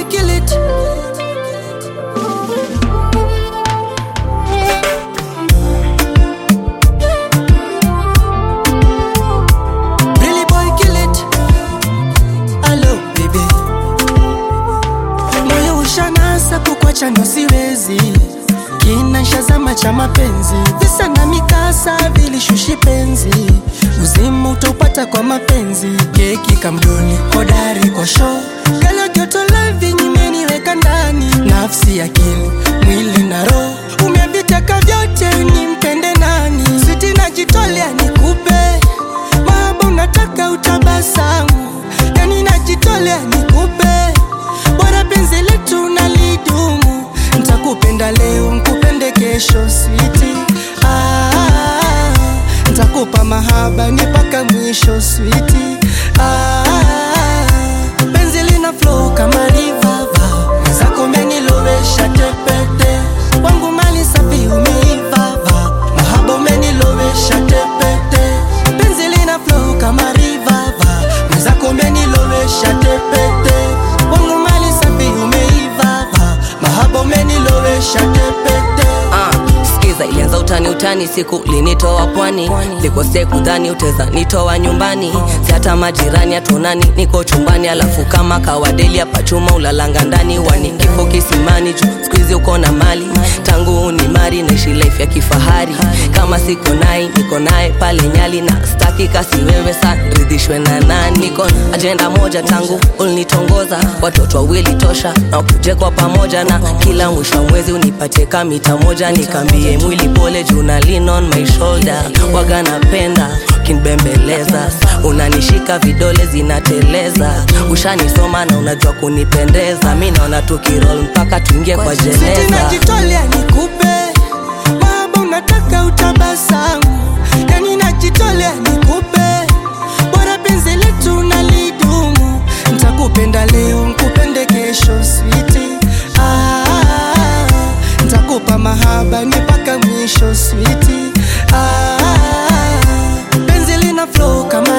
boy kill it. Billy boy kill it. Hello baby. Moyo ushanasa kukwacha ndo siwezi kina shazama cha mapenzi visa na mikasa vilishushi penzi uzima utaupata kwa mapenzi keki kamdoni hodari kwa show gala jotolevi nyimeniweka ndani nafsi akili mwili na roho umevitaka vyote ni mpende nani siti najitolea nikupe mahaba unataka utabasamu yani najitolea nikupe bora penzi letu nalidumu ntakupenda leo nkupende kesho switi ah, ntakupa mahaba ni mpaka mwisho switi ah, penzi lina flow kama rivava mwenzako umenilowesha tepete wangu mali safi umeivava mahaba umenilowesha tepete penzi lina flow kama rivava mwenzako umenilowesha tepete wangu mali safi umeivava mahaba umenilowesha tepete Ah, skiza ilianza utani utani siku linitoa pwani likose kudhani uteza nitoa nyumbani si hata majirani hatunani niko chumbani alafu kama kawadeli hapa chuma ulalanga ndani wani kifo kisimani juu skuizi uko na mali tangu ni mari naishi life ya kifahari kama siko naye niko naye pale nyali na staki kasi wewe sa ridhishwe na nani niko na ajenda moja tangu ulinitongoza watoto wawili tosha na ukuje kwa pamoja na kila mwisho wa mwezi unipate kamita moja nikambie mwili pole juu na lean on my shoulder waga napenda kinbembeleza unanishika vidole zinateleza ushanisoma na unajua kunipendeza mi naona tukirol mpaka tuingie kwa Siti jeneza najitolea nikupe mahaba unataka utabasamu yani najitolea nikupe bora penzi letu nalidumu ntakupenda leo nkupende kesho switi ah, ntakupa mahaba ni mpaka mwisho switi ah, penzi lina flow kama